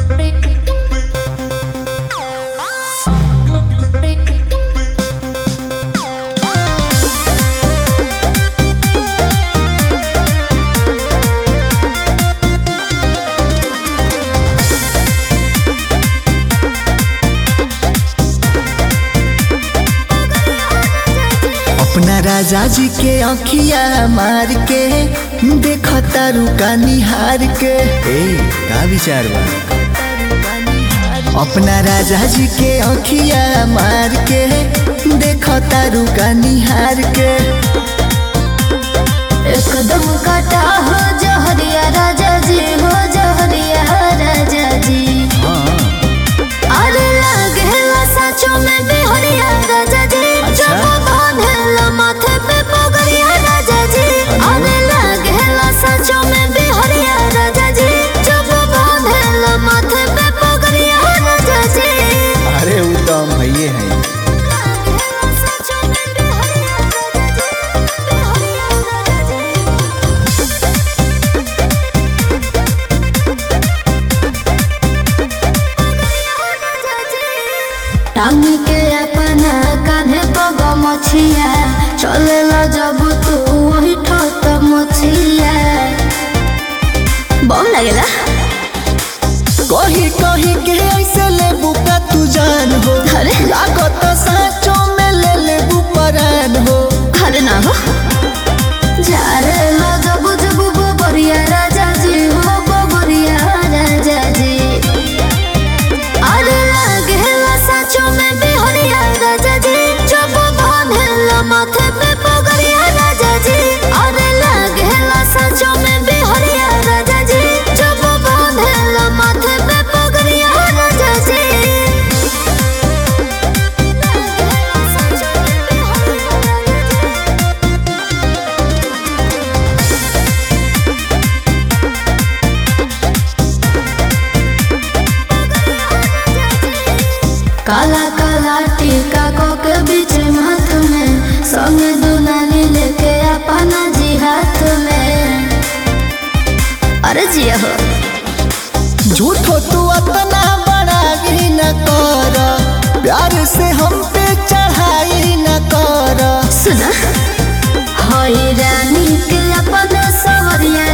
अपना राजा जी के अखिया मार के देखो तारू का निहार के ए का विचार बा अपना राजा जी के अखिया मार के देखो तारू का निहार के एकदम काटा हो जहरिया राजा जी हो जहरिया राजा जी अरे लागेला सचो में बिहरिया राजा जी अच्छा। जब बांधेला माथे पे पगड़िया राजा जी अरे लागेला सचो में बिहरिया राजा जी जब बांधेला माथे पे पगड़िया राजा जी अरे वो तो हम भैये हैं लागेला सचो में बिहरिया राजा जी बिहरिया राजा जी टांग के अपना कान्हे पग मछिया चले ला जब तू वही ठत मछिया बम लगेला कही कही के ऐसे ले बुका तू जान हो अरे। लागत साचो में ले ले परान हो अरे ना हो जा रे ला जब जब बबरिया राजा जी हो बबरिया राजा जी अरे लागेला सचो में बिहरिया राजा जी जब बांधेला माथे पे पगड़िया राजा जी अरे लागेला सचो में बिहरिया राजा जी जब बांधेला माथे पे पगड़िया राजा जी लागेला सचो में बिहरिया राजा जी काला काला टीका को के बीच हाथ में संग दुनानी लेके अपना जी हाथ में अरे जिया हो झूठो तू अपना बड़ाई न कर प्यार से हम पे चढ़ाई न कर सुना हई रानी के अपना सवरिया